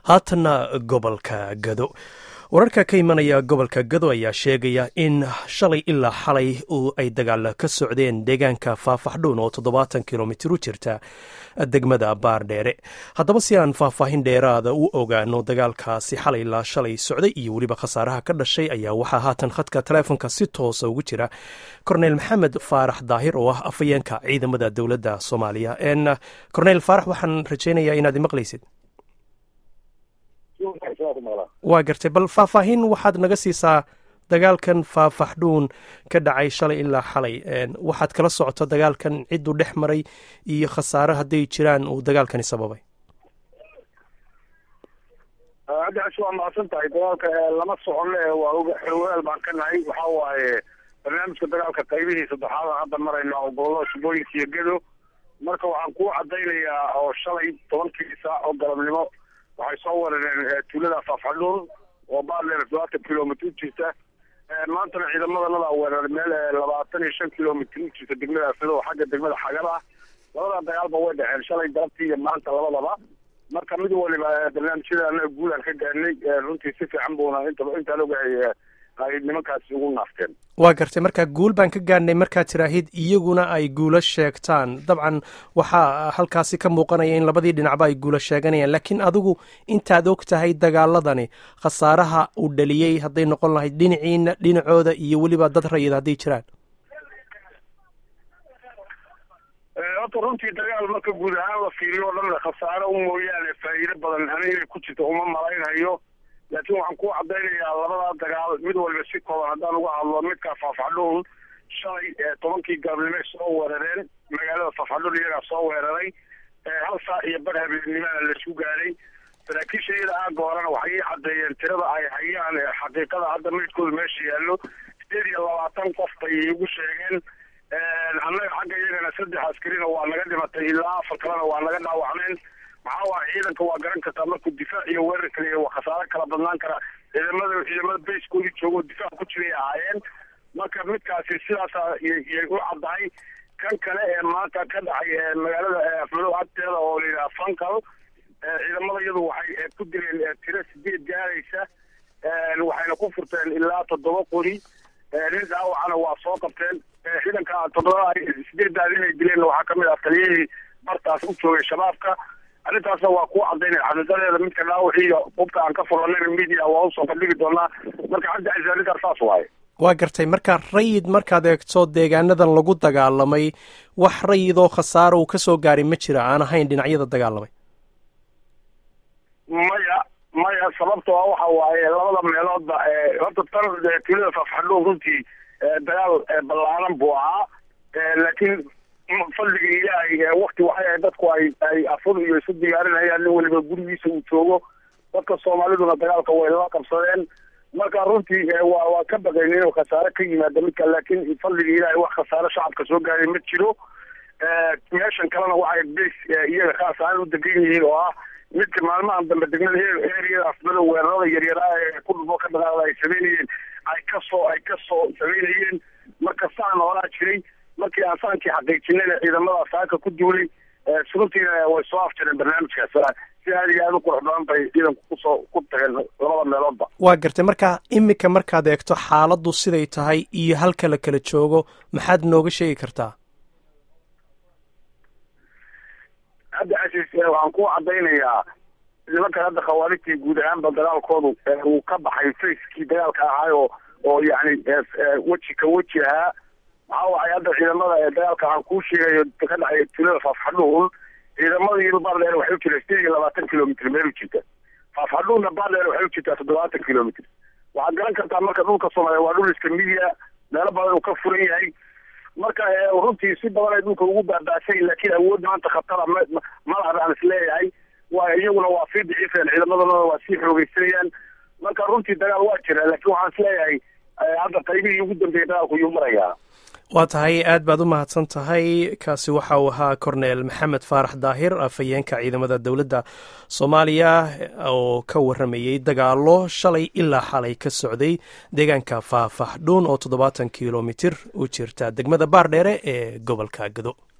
haatanna gobolka gado wararka ka imanaya gobolka gado ayaa sheegaya in shalay ilaa xalay ay dagaal ka socdeen deegaanka faafaxdhuun oo toddobaatan kilomitir u jirta degmada baardheere haddaba si aan faahfaahin dheeraada u ogaano dagaalkaasi xalay ilaa shalay socday iyo weliba khasaaraha ka dhashay ayaa waxaa haatan khadka taleefonka si toosa ugu jira korneyl maxamed faarax daahir oo ah afhayeenka ciidamada dowladda soomaaliya korneyl faarax waxaan rajaynayaa inaad imaqlaysid waa gartay bal faahfaahin waxaad naga siisaa dagaalkan faafaxdhuun ka dhacay shalay ilaa xalay waxaad kala socoto dagaalkan cidduu dhex maray iyo khasaare hadday jiraan uu dagaalkani sababay haddaas waa mahadsan tahay dagaalka lama soconne waa xoogaal baan ka nahay waxa waaye barnaamijka dagaalka qaybihii saddexaad aan hadda marayna oo gobolada shubooyinka iyo gedo marka waxaan kuu cadaynayaa oo shalay tobankii saac oo galabnimo waxay soo weerareen tuulada faafxadhuun oo baadheer todobaatan kilomitr u jirta maantana ciidamadanada weerar meel labaatan iyo shan kilomitr u jirta degmada afado oo xagga degmada xagar ah labada dagaalba way dhexeen shalay galabtii iyo maanta labadaba marka mid waliba barnaamijyada anaga guulaan ka gaarnay runtii si fiican buuna inta intaan ogahay ay nimankaasi ugu naafteen waa gartay marka guul baan ka gaarnay markaad tiraahid iyaguna ay guulo sheegtaan dabcan waxaa halkaasi ka muuqanaya in labadii dhinacba ay guulo sheeganayaan laakiin adigu intaad og tahay dagaaladani khasaaraha uu dhaliyey hadday noqon lahayd dhinaciina dhinacooda iyo weliba dad rayid hadday jiraan horta runtii dagaal marka guud ahaan la fiiriyo o dhan khasaare u mooyaane faa'iido badan ani inay ku jirto uma malaynhayo laakiin waxaan ku cadaynayaa labada dagaal mid walba si kooban haddaan uga hadlo midka faafxadhuun shalay tobankii galabnimay soo weerareen magaalada faafxadhuun iyagaa soo weeraray hal saac iyo bar habeennimana laisku gaaray saraakiisha iyada aaga horena waxay ii caddeeyeen tirada ay hayaan xaqiiqada hadda maydkooda meesha yaallo sideed iyo labaatan qof bay igu sheegeen annaga xagga iyagana saddex askarina waa naga dhimatay ilaa afar kalena waa naga dhaawacneen maxaa waaya ciidanka waa garan kartaa markuu difaac iyo weerar kaliya waa khasaare kala badnaan kara ciidamada ciidamada bayskoodii joogo difaac ku jiray ahaayeen marka midkaasi sidaasa yay u caddahay kan kale ee maanta ka dhacay magaalada afmadow agteeda oo layidhaha fankal ciidamada iyadu waxay ku dileen tiro sideed gaaraysa waxayna ku furteen ilaa toddoba qori nin dhaawacana waa soo qabteen ciidanka toddoba sideeddaas inay dileen waxaa kamid ah taliyihii bartaas u joogay shabaabka arrintaasna waa kuu cadaynaya xaqiiqadeeda midka dhaawacii iyo qubka aan ka furanayna media waa usoo bandhigi doonaa marka cabdi casiis arrintaas saas waaye waa gartay marka rayid markaad eegto deegaanadan lagu dagaalamay wax rayidoo khasaaro uu kasoo gaaray ma jira aan ahayn dhinacyada dagaalamay maya maya sababtoo a waxa waaye labada meeloodba horta tan tuulada faafxadhuun runtii dagaal ballaaran buu ahaa laakiin fadliga ilaahay wakti waxay ahayd dadku ay ay afur iyo isu diyaarinayaan nin waliba gurigiisa uu joogo dadka soomaaliduna dagaalka way la qabsadeen marka runtii waa waa ka baqayn inuu khasaare ka yimaado midka laakiin fadliga ilaahay wax khasaare shacabka soo gaaray ma jiro meeshan kalena waxay bas iyaga khaas ahaan u degan yihiin oo ah midka maalmahan dambe degmada eriyada afmada weerarada yaryaraa ee ku dhufo ka dhaqaaqda ay samaynayeen ay kasoo ay kasoo samaynayeen marka saan horaa jiray markii aan saankii xaqiijinayna ciidamada saaka ku duulay runtiina way soo afjareen barnaamijkaas si aad iyo aada u qurux badan bay ciidanku kusoo ku tageen labada meeloodba waa gartay marka imika markaad eegto xaaladdu siday tahay iyo halka la kala joogo maxaad nooga sheegi kartaa hadda casiis waxaan ku cadaynayaa nimankan hadda khawaarijtii guud ahaanba dagaalkoodu uu ka baxay facekii dagaalka ahaay oo oo yacni weji ka weji ahaa maxaa waay hadda ciidamada ee dagaalka aan kuu sheegayo ka dhacay tuulada faafxadhuun ciidamada iyado baardheer waxay u jirtaa sideed iyo labaatan kilomitr meel u jirta faafxadhuunna baardheer waxay u jirtaa toddobaatan kilomitr waxaad garan kartaa marka dhulka soomaaliya waa dhul iska midiya meelo badan uu ka furan yahay marka runtii si badan ay dhulka ugu baaba'say laakiin awood maanta khatara malaha baan is leeyahay waa iyaguna waa sii daciifeen ciidamadana waa sii xoogeysanayaan marka runtii dagaal waa jira laakiin waxaan is leeyahay hadda qaybihii ugu dambeeyay dagaalku yuu marayaa waa tahay aad baad u mahadsan tahay kaasi waxa uu ahaa korneel maxamed faarax daahir afhayeenka ciidamada dowladda soomaaliya oo ka waramayey dagaalo shalay ilaa xalay ka socday deegaanka faafaxdhuun oo toddobaatan kilomitir u jirta degmada baardheere ee gobolka gado